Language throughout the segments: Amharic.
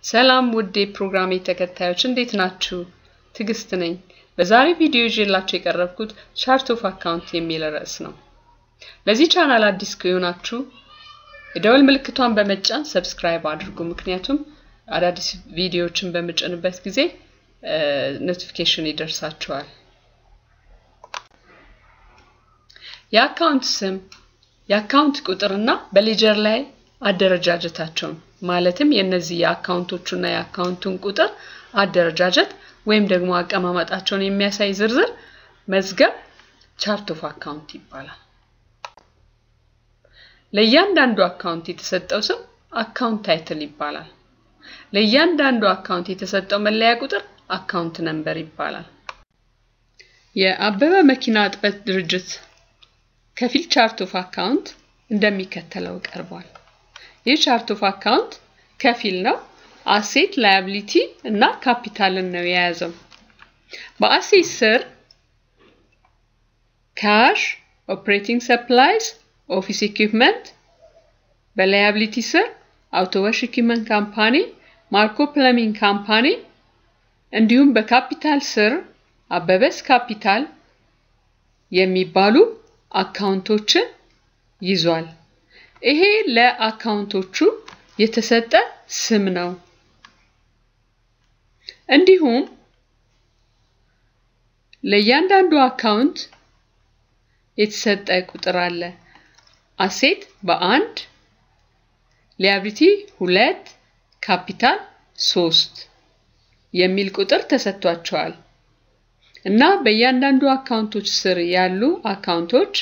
ሰላም ውድ የፕሮግራሜ ተከታዮች እንዴት ናችሁ? ትዕግስት ነኝ። በዛሬ ቪዲዮ ይዤላችሁ የቀረብኩት ቻርት ኦፍ አካውንት የሚል ርዕስ ነው። ለዚህ ቻናል አዲስ ከሆናችሁ የደወል ምልክቷን በመጫን ሰብስክራይብ አድርጉ። ምክንያቱም አዳዲስ ቪዲዮዎችን በምጭንበት ጊዜ ኖቲፊኬሽን ይደርሳችኋል። የአካውንት ስም፣ የአካውንት ቁጥርና በሌጀር ላይ አደረጃጀታቸውን ማለትም የእነዚህ የአካውንቶቹና የአካውንቱን ቁጥር አደረጃጀት ወይም ደግሞ አቀማመጣቸውን የሚያሳይ ዝርዝር መዝገብ ቻርት ኦፍ አካውንት ይባላል። ለእያንዳንዱ አካውንት የተሰጠው ስም አካውንት ታይትል ይባላል። ለእያንዳንዱ አካውንት የተሰጠው መለያ ቁጥር አካውንት ነምበር ይባላል። የአበበ መኪና እጥበት ድርጅት ከፊል ቻርት ኦፍ አካውንት እንደሚከተለው ቀርቧል። ይህ ቻርት ኦፍ አካውንት ከፊል ነው። አሴት፣ ላያቢሊቲ እና ካፒታልን ነው የያዘው። በአሴት ስር ካሽ፣ ኦፕሬቲንግ ሰፕላይስ፣ ኦፊስ ኢኩፕመንት፣ በላያቢሊቲ ስር አውቶወሽ ኢኩፕመንት ካምፓኒ፣ ማርኮ ፕለሚንግ ካምፓኒ እንዲሁም በካፒታል ስር አበበስ ካፒታል የሚባሉ አካውንቶችን ይዟል። ይሄ ለአካውንቶቹ የተሰጠ ስም ነው። እንዲሁም ለእያንዳንዱ አካውንት የተሰጠ ቁጥር አለ። አሴት በአንድ ሊያቢሊቲ ሁለት ካፒታል ሶስት የሚል ቁጥር ተሰጥቷቸዋል እና በእያንዳንዱ አካውንቶች ስር ያሉ አካውንቶች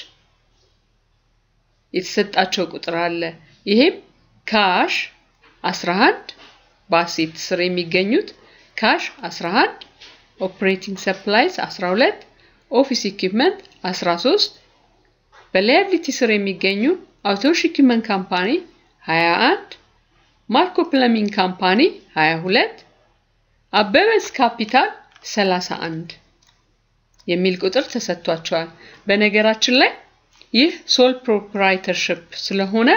የተሰጣቸው ቁጥር አለ። ይሄም ካሽ 11 በአሴት ስር የሚገኙት ካሽ 11፣ ኦፕሬቲንግ ሰፕላይስ 12፣ ኦፊስ ኢኩፕመንት 13፣ በላያቢሊቲ ስር የሚገኙ አውቶሽ ኢኩፕመንት ካምፓኒ 21፣ ማርኮ ፕለሚንግ ካምፓኒ 22፣ አበበስ ካፒታል 31 የሚል ቁጥር ተሰጥቷቸዋል። በነገራችን ላይ ይህ ሶል ፕሮፕራይተርሽፕ ስለሆነ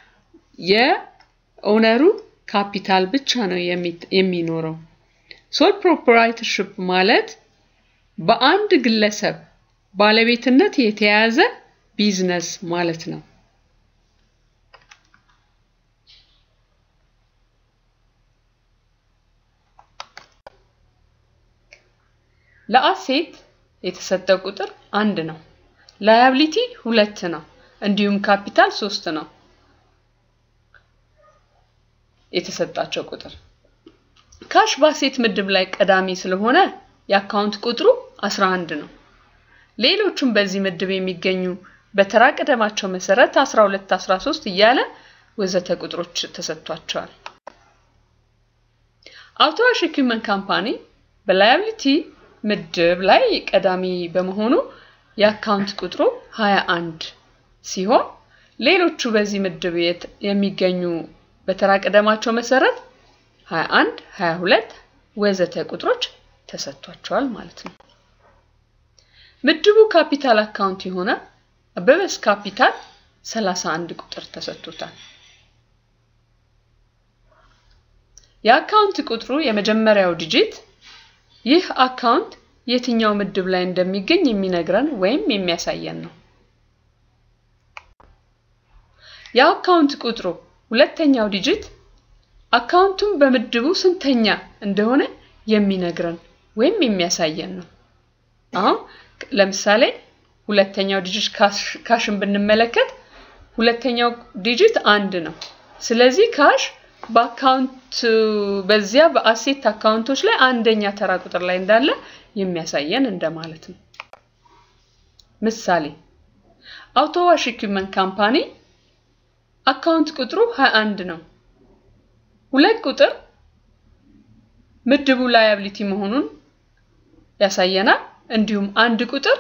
የኦነሩ ካፒታል ብቻ ነው የሚኖረው። ሶል ፕሮፕራይተርሽፕ ማለት በአንድ ግለሰብ ባለቤትነት የተያዘ ቢዝነስ ማለት ነው። ለአሴት የተሰጠው ቁጥር አንድ ነው። ላያቢሊቲ ሁለት ነው። እንዲሁም ካፒታል ሶስት ነው የተሰጣቸው ቁጥር። ካሽ በአሴት ምድብ ላይ ቀዳሚ ስለሆነ የአካውንት ቁጥሩ 11 ነው። ሌሎቹም በዚህ ምድብ የሚገኙ በተራ ቀደማቸው መሰረት 12፣ 13 እያለ ወዘተ ቁጥሮች ተሰጥቷቸዋል። አውቶዋሽ ኢኩፕመንት ካምፓኒ በላያቢሊቲ ምድብ ላይ ቀዳሚ በመሆኑ የአካውንት ቁጥሩ 21 ሲሆን ሌሎቹ በዚህ ምድብ የሚገኙ በተራ ቀደማቸው መሰረት 21፣ 22 ወዘተ ቁጥሮች ተሰጥቷቸዋል ማለት ነው። ምድቡ ካፒታል አካውንት የሆነ አበበስ ካፒታል 31 ቁጥር ተሰጥቶታል። የአካውንት ቁጥሩ የመጀመሪያው ዲጂት ይህ አካውንት የትኛው ምድብ ላይ እንደሚገኝ የሚነግረን ወይም የሚያሳየን ነው። የአካውንት ቁጥሩ ሁለተኛው ዲጂት አካውንቱን በምድቡ ስንተኛ እንደሆነ የሚነግረን ወይም የሚያሳየን ነው። አሁን ለምሳሌ ሁለተኛው ዲጂት ካሽን ብንመለከት ሁለተኛው ዲጂት አንድ ነው። ስለዚህ ካሽ በአካውንት በዚያ በአሴት አካውንቶች ላይ አንደኛ ተራ ቁጥር ላይ እንዳለ የሚያሳየን እንደማለት ነው። ምሳሌ አውቶዋሽ ኢኩፕመንት ካምፓኒ አካውንት ቁጥሩ 21 ነው። ሁለት ቁጥር ምድቡ ላያቢሊቲ መሆኑን ያሳየናል። እንዲሁም አንድ ቁጥር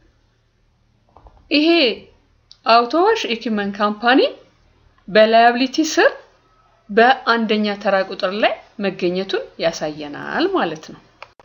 ይሄ አውቶዋሽ ኢኩፕመንት ካምፓኒ በላያቢሊቲ ስር በአንደኛ ተራ ቁጥር ላይ መገኘቱን ያሳየናል ማለት ነው።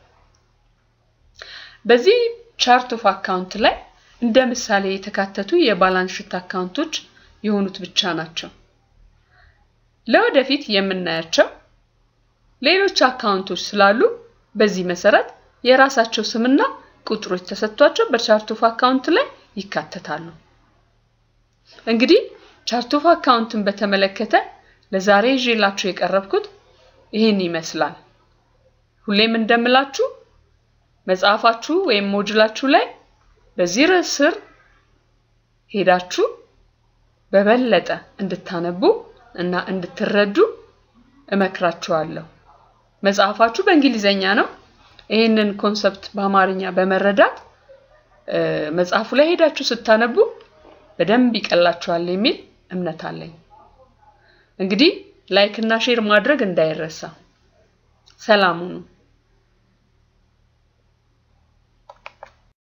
በዚህ ቻርት ኦፍ አካውንት ላይ እንደ ምሳሌ የተካተቱ የባላንስ ሽት አካውንቶች የሆኑት ብቻ ናቸው። ለወደፊት የምናያቸው ሌሎች አካውንቶች ስላሉ በዚህ መሰረት የራሳቸው ስምና ቁጥሮች ተሰጥቷቸው በቻርት ኦፍ አካውንት ላይ ይካተታሉ። እንግዲህ ቻርት ኦፍ አካውንትን በተመለከተ ለዛሬ ይዤላችሁ የቀረብኩት ይህን ይመስላል። ሁሌም እንደምላችሁ መጽሐፋችሁ ወይም ሞጁላችሁ ላይ በዚህ ርዕስ ስር ሄዳችሁ በበለጠ እንድታነቡ እና እንድትረዱ እመክራችኋለሁ። መጽሐፋችሁ በእንግሊዘኛ ነው። ይህንን ኮንሰፕት በአማርኛ በመረዳት መጽሐፉ ላይ ሄዳችሁ ስታነቡ በደንብ ይቀላችኋል የሚል እምነት አለኝ። እንግዲህ ላይክ እና ሼር ማድረግ እንዳይረሳ። ሰላም ሁኑ።